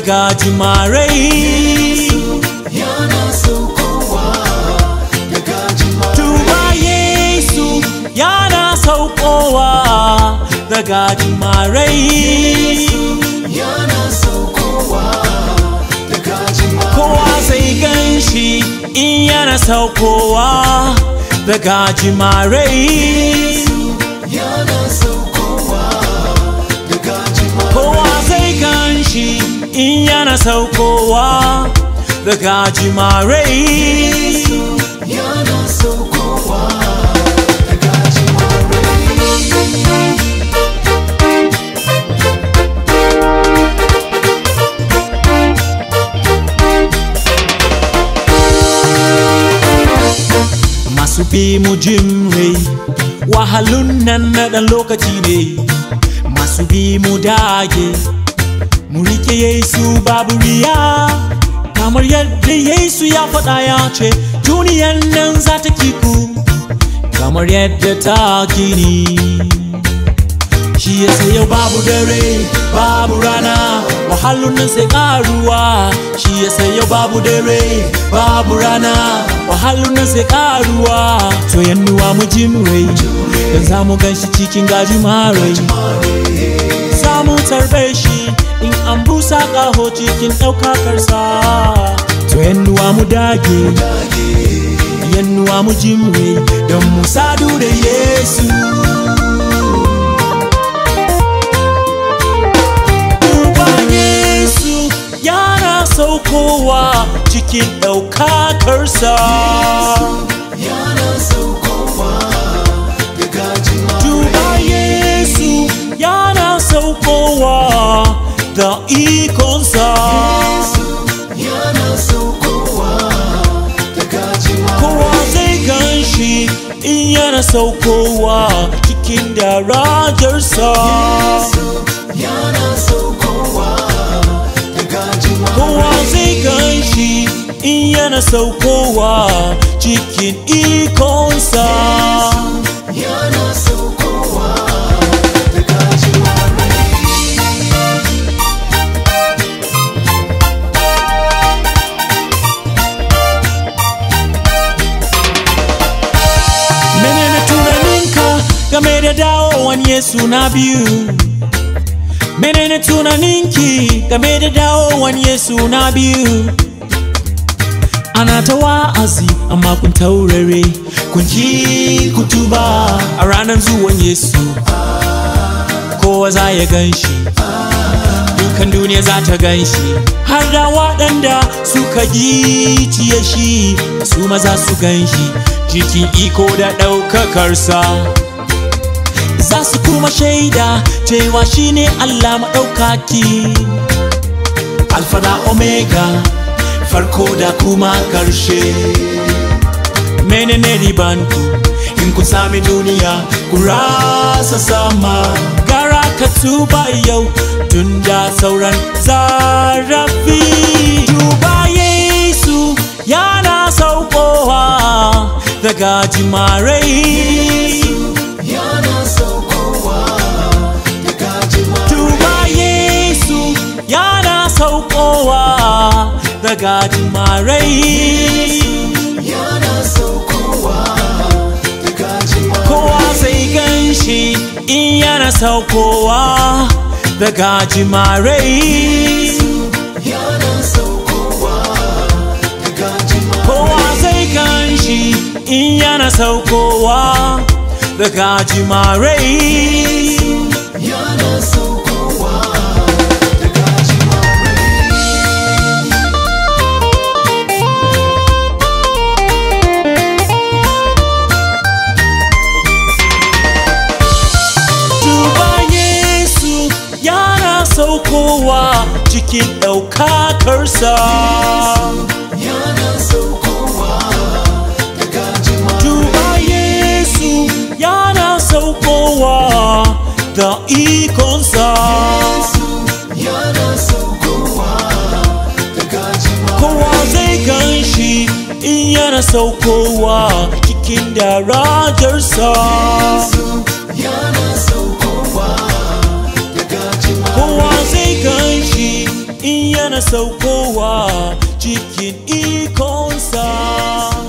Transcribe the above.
daga jimarai yana saukowa daga jima Duba Yesu yana saukowa daga jimarai yana saukowa daga jima Kowa zai gan shi in yana saukowa daga jimarai yana saukowa daga jima Kowa zai gan shi in yana saukowa daga jimarai yana saukowa daga jima Masu bi mu jimre wahalun nan na ɗan lokaci ne Masu bi mu dage mu rike Yesu babu riya Kamar yadda Yesu ya faɗa ya ce duniyan nan za ta kiku Kamar yadda ta kini Shi ya yau babu dare babu rana wahalun nan sai karuwa Shi ya yau babu dare babu rana wahalun nan sai karuwa To yannuwa mu jimrai don za mu gan shi cikin gaji marai Za mu tarbe shi in an busa ƙaho cikin ɗaukakarsa To yannuwa mu dage yannuwa mu jimrai don mu sadu da Yesu Duba Yesu yana saukowa cikin ɗaukakarsa. yana saukowa daga jima Duba Yesu yana saukowa da ikonsa. yana saukowa daga jima Kowa zai gan shi in yana saukowa cikin darajarsa. yana saukowa daga jima Kowa zai gan shi in yana saukowa cikin ikonsa. yana saukowa daga jima Menene tunaninka game da dawowan Yesu na biyu? Menene tunaninki game da dawowan Yesu na biyu? Ana ta wa'azi amma kun taurare kun ki ku tuba a ranar zuwan Yesu. Kowa za ya gan shi, dukan duniya za ta gan shi, har da waɗanda suka giciye shi su maza su gan shi cikin iko da ɗaukakarsa. Za su kuma shaida cewa shi ne Allah maɗaukaki. Alfa da Omega, farko da kuma ƙarshe. Menene ribanku in kun sami duniya ku rasa sama gara ka tuba yau tun da sauran zarafi. Tuba Yesu yana saukowa daga jimarai. yana saukowa daga jima Tuba Yesu yana saukowa daga jimarai. yana saukowa daga jima Kowa zai gan shi in yana saukowa daga jimarai. yana saukowa daga jima Kowa zai gan shi in yana saukowa daga jimarai. yana saukowa daga jima Duba Yesu yana saukowa cikin ɗaukakarsa. yana saukowa daga jima Duba Yesu yana saukowa da ikonsa. yana saukowa daga jima Kowa zai gan shi in yana saukowa cikin darajarsa. yana saukowa daga jima Kowa zai gan shi in yana yana saukowa cikin ikonsa